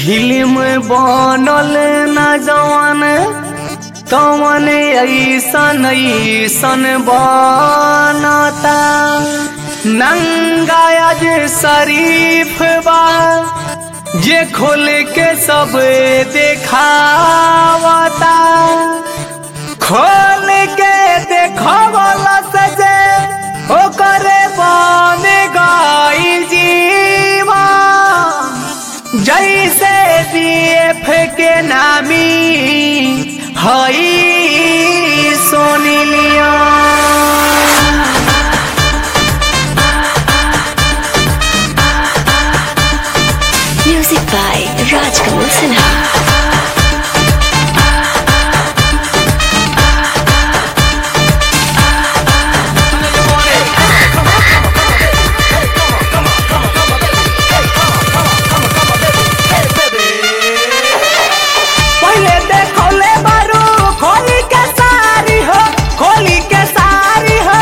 Film बनल ना जवान तवन ऐसन ऐसन बनता नंगाज शरीफ बा जे खोल के सब देखावता खोल के देखवला से जे ओकरे बन गई जीवा जैसे बीएफ के नामी हई सोनी लिया Music by Rajkamal Sinha. पहले देखौले बारू खोली के सारी हो खोली के सारी हो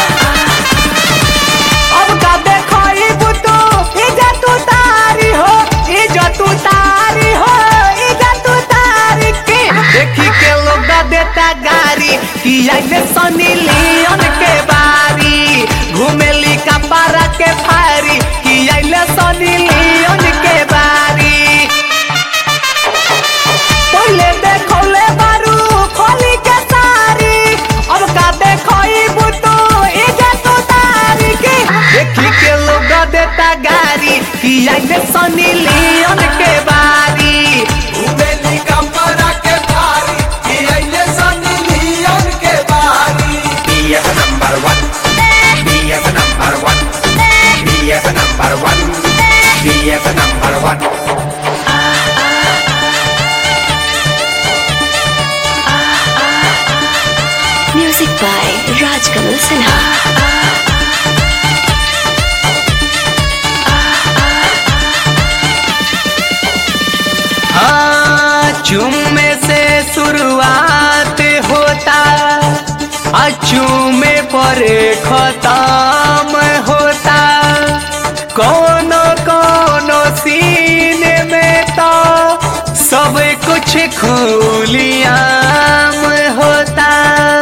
अब का देखई बुतू इज्जत उतारी हो इज्जत उतारी हो इज्जत उतारी के देखी के लोग दा देता गारी कि आइले सनी लियोन के बारी घुमेली कपारा के फारी कि आइले सनी लियोन के बारी पहले देखौले बारू खोली के सारी अब का देखई बुतू इज्जत उतारी के देखी के लोग देता गारी कि आइले सनी लियोन के बारी उबेली कमरा के भारी कि अइले सनी लियोन के बारी BF number one BF number one BF number one BF number one Music by Rajkamal Sinha. हाँ चुम्मे से शुरुआत होता अचूमे पर खत्म होता कोनो कोनो सीन में तो सब कुछ खुलियाम होता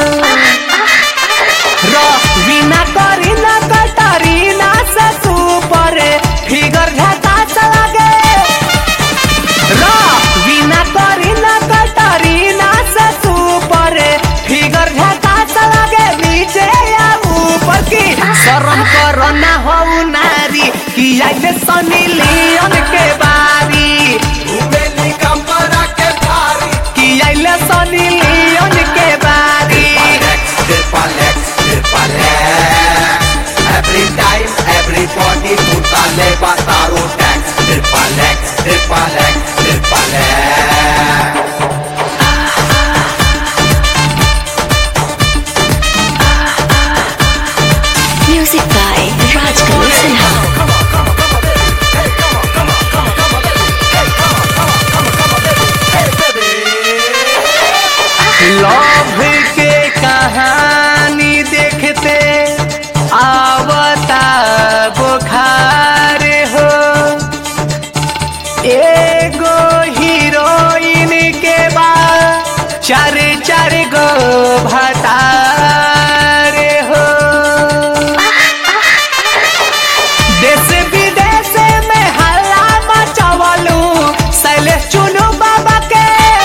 रवीना करीना कटरीना से सुपर फिगर झकास लगे रवीना करीना कटरीना से सुपर फिगर झकास लगे नीचे या ऊपर की शर्म करो ना हो नारी कि आइले सनी लियोन के बारी उबेली कमरा के भारी कि आइले सनी लियोन के बारी Triple X, Triple X Every time, everybody put a labor taro tax Triple X, Triple X, Triple X Music by Rajkamal Sinha. Love के कहानी देखते आवता बुखार हो एगो हीरोइन के बाद चार चार गो भतार हो देश विदेश में हल्ला मचवलू शैलेश चुनू बाबा के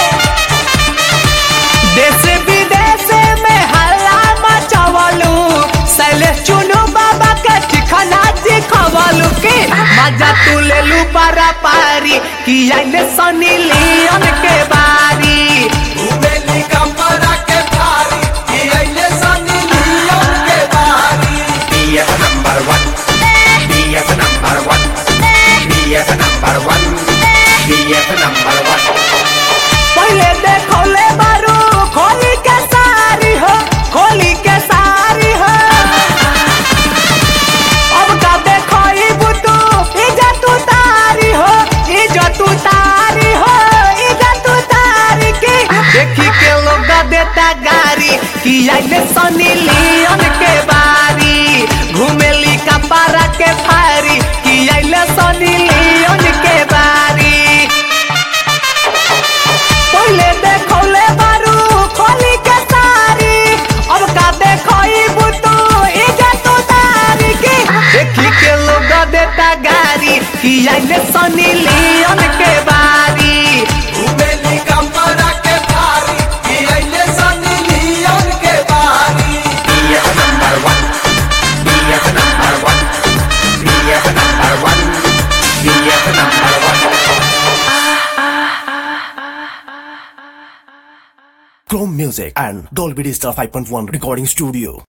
देश विदेश में हल्ला मचवलू शैलेश चुनू बाबा के ठिकाना दिखवलू की मजा तू ले लू पारा पारी कि आइले सनी लियोन के बारी उबेली कमरा के भारी कि अइले सनी लियोन के बारी BF number one BF number one BF number one BF number one पहले देखौले बारू खोली के सारी हो खोली के सारी हो अब का देखई बुतू इज्जत उतारी हो इज्जत उतारी हो इज्जत उतारी की देखी Chrome Music and Dolby Digital 5.1 Recording Studio.